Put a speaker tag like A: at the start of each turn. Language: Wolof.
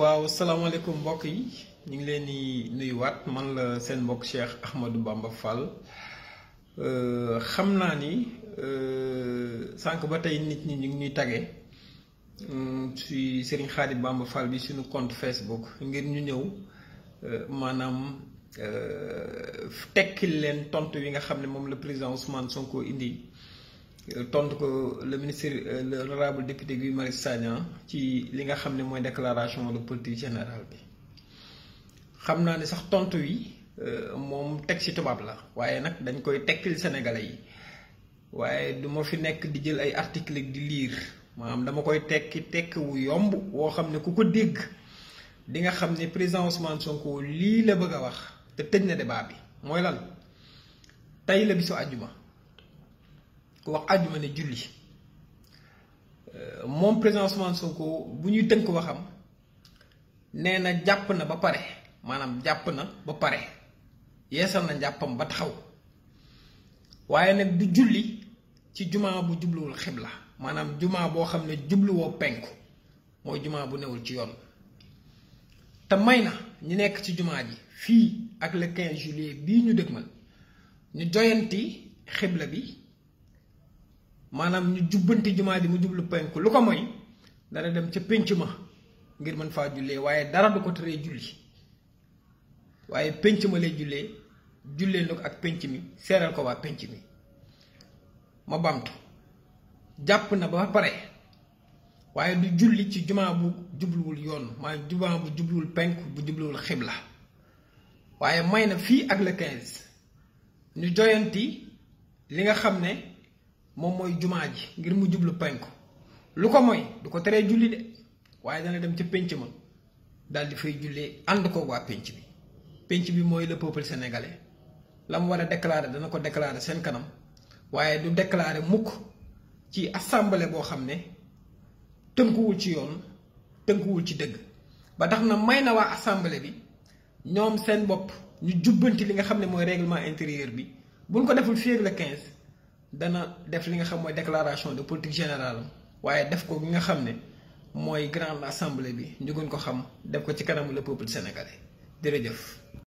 A: waaw salaamaaleykum mbokk yi ñu ngi leen di nuyuwaat man la seen mbokk Cheikh Ahmadou Bamba Fall xam naa ni sànq ba tey nit ñi ñu ngi ñuy tagee ci Serigne Khadim Bamba Fall bi suñu compte Facebook ngir ñu ñëw maanaam tekkil leen tontu yi nga xam ne moom la président Ousmane Sonko indi tontu ko le ministre l'honorable député Guy Marius Sagna ci li nga xam ne mooy déclaration de politique générale bi xam naa ne sax tontu yi moom teg ci tubaab la waaye nag dañ koy tekkil sénégalais yi waaye du ma fi nekk di jël ay article di lire maanaam dama koy tekki tekki wu yomb woo xam ne ku ko dégg di nga xam ne président Ousmane Sonko lii la bëgg a wax te tëj na débat bi mooy lan tey la bisu àjjuma ku wax àjjuma ne julli moom président Ousmane Sonko bu ñuy tënk waxam nee na jàpp na ba pare maanaam jàpp na ba pare yeesal na njàppam ba taxaw waaye nag du julli ci jumaa bu jubluwul xibla maanaam jumaa boo xam ne jubluwoo penku mooy jumaa bu newul ci yoon te may na ñu nekk ci jumaa ji fii ak le 15 juillet bii ñu dëgmal ñu joyanti xibla bi maanaam ñu jubbanti jumaa ji mu jublu penku lu ko mooy dana dem ca pénc ma ngir mën faa jullee waaye dara du ko teree julli waaye pénc ma lay jullee jullee na ko ak pénc mi seeral ko waa pénc mi ma bamtu jàpp na ba pare waaye du julli ci jumaa bu jubluwul yoon maanaam jumaa bu jubluwul penku bu jubluwul xibla waaye may na fii ak le 15 ñu joyanti li nga xam ne moom mooy jumaa ji ngir mu jublu penku lu ko mooy du ko teree julli de waaye dana dem ca pénc ma daal di fay jullee ànd ko waa pénc bi pénc bi mooy le peuple sénégalais la mu war a déclarer dana ko déclarer seen kanam waaye du déclarer mukk ci assemblée boo xam ne tënkuwul ci yoon tënkuwul ci dëgg ba tax na may na waa assemblée bi ñoom seen bopp ñu jubbanti li nga xam ne mooy règlement intérieur bi buñ ko deful fii ak le 15 dana def li nga xam mooy déclaration de politique générale waaye def ko gi nga xam ne mooy grande assemblée bi ñu gën ko xam def ko ci kanamu le peuple sénégalais jërëjëf.